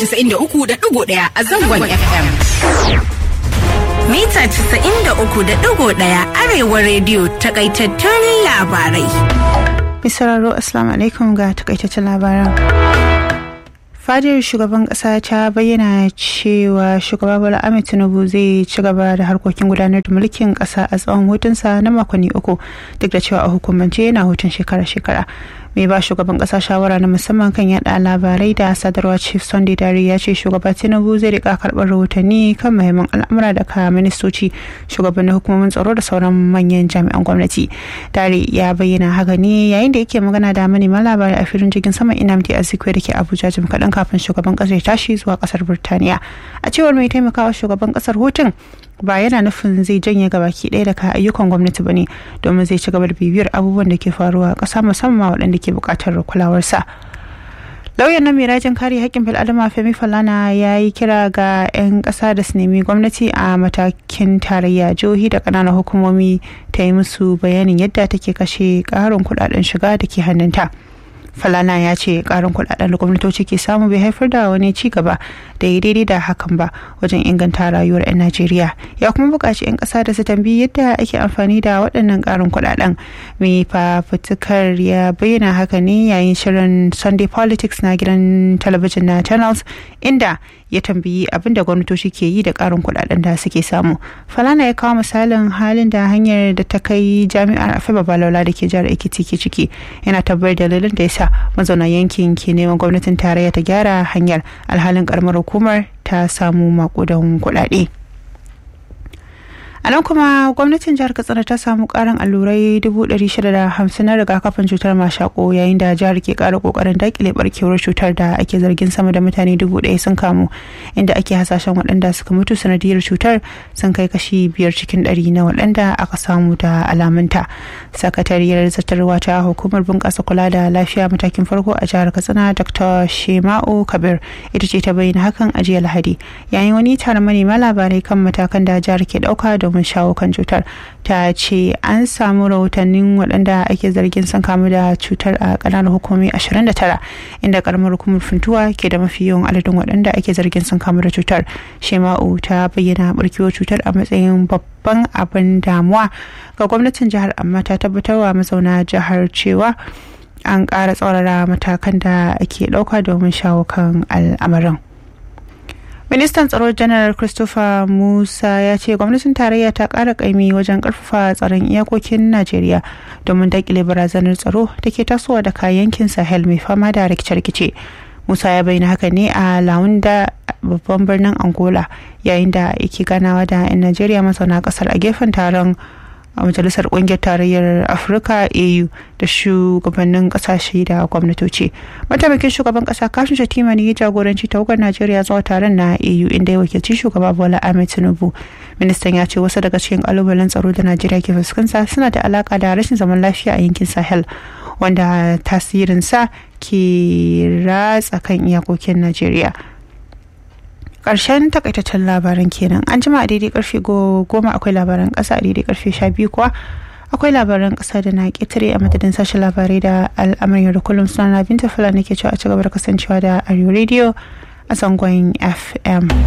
93.1 a zangon FM. Mita 93.1 Arewa Radio takaitattun labarai. Misararo Assalamu alaikum ga takaitaccen labaran. Fadar shugaban kasa ta bayyana cewa shugaba Bola Ahmed Tinubu zai ci gaba da harkokin gudanar da mulkin kasa a tsawon hutunsa na makonni uku duk da cewa a hukumance yana hutun shekara-shekara. mai ba shugaban kasa shawara na musamman kan yada labarai da sadarwa chief sunday dare ya ce shugaba tinubu zai rika karbar rahotanni kan mahimman al'amura daga ministoci shugabannin hukumomin tsaro da sauran manyan jami'an gwamnati dare ya bayyana haka ne yayin da yake magana da manema labarai a filin jirgin sama inamdi azikwe da ke abuja jim kaɗan kafin shugaban kasar ya tashi zuwa kasar burtaniya a cewar mai taimakawa shugaban kasar hutun ba yana nufin zai janye gabaki ɗaya daga ayyukan gwamnati ba ne domin zai ci gaba da bibiyar abubuwan da ke faruwa a ƙasa musamman waɗanda ke buƙatar kulawarsa lauyan na mai rajin kare haƙƙin bil'adama femi falana ya yi kira ga 'yan ƙasa da su nemi gwamnati a matakin tarayya jihohi da ƙananan hukumomi ta yi musu bayanin yadda take kashe ƙarin kuɗaɗen shiga da ke hannunta. falana ya ce karin kudaden da gwamnatoci ke samu bai haifar da wani ci gaba da ya daidai da hakan ba wajen inganta rayuwar 'yan najeriya ya kuma buƙaci 'yan ƙasa da su tambayi yadda ake amfani da waɗannan karin kudaden mai fafutukar ya bayyana haka ne yayin shirin sunday politics na gidan talabijin na channels inda ya tambayi abin da gwamnatoci ke yi da karin kudaden da suke samu falana ya kawo misalin halin da hanyar da ta kai jami'ar afiba balola da ke jihar ekiti ke ciki yana tabbatar dalilin da ya sa mazauna yankin ke neman gwamnatin tarayya ta gyara hanyar alhalin karamar hukumar ta samu makudan kudade. a nan kuma gwamnatin jihar katsina ta samu karin allurai 650 na rigakafin cutar mashako yayin da jihar ke kara kokarin dakile barkewar cutar da ake zargin sama da mutane dubu ɗaya sun kamu inda ake hasashen waɗanda suka mutu sanadiyar cutar sun kai kashi biyar cikin ɗari na waɗanda aka samu da alamunta sakatariyar zartarwa ta hukumar bunƙasa kula da lafiya matakin farko a jihar katsina dr shema'u kabir ita ce ta bayyana hakan a jiya lahadi yayin wani taron manema labarai kan matakan da jihar ke ɗauka domin shawo kan cutar ta ce an samu rahotannin waɗanda ake zargin sun kamu da cutar a ƙananan hukumomi 29 inda karamar hukumar funtuwa ke da mafi yawan adadin waɗanda ake zargin sun kamu da cutar shema'u ta bayyana barkewar cutar a matsayin babban abin damuwa ga gwamnatin jihar amma ta tabbatarwa mazauna jihar cewa an ƙara tsaurara matakan da ake ɗauka domin shawo kan al'amarin. ministan tsaro janar christopher musa ya ce gwamnatin tarayya ta kara kaimi wajen karfafa tsaron iyakokin najeriya domin dakile barazanar tsaro da ke tasowa daga yankin sahel mai fama da rikice-rikice musa ya bayyana haka ne a launda babban birnin angola yayin da yake ganawa da 'yan najeriya mazauna kasar a gefen taron a majalisar kungiyar tarayyar afirka au da shugabannin kasashe da gwamnatoci mataimakin shugaban kasa kashin shatima ne ya jagoranci tawagar najeriya zuwa taron na au inda ya wakilci shugaba bola ahmed tinubu ministan ya ce wasu daga cikin kalubalen tsaro da najeriya ke fuskanta suna da alaka da rashin zaman lafiya a yankin sahel wanda tasirinsa ke ratsa kan iyakokin najeriya karshen takaitaccen labaran kenan an jima a daidai karfe goma akwai labaran kasa a daidai karfe sha biyu kuwa akwai labaran kasa da na ketare a madadin sashen labarai da al'amarin da kullum suna binta fulani ke cewa a ci gaba da kasancewa da arewa radio a zangon fm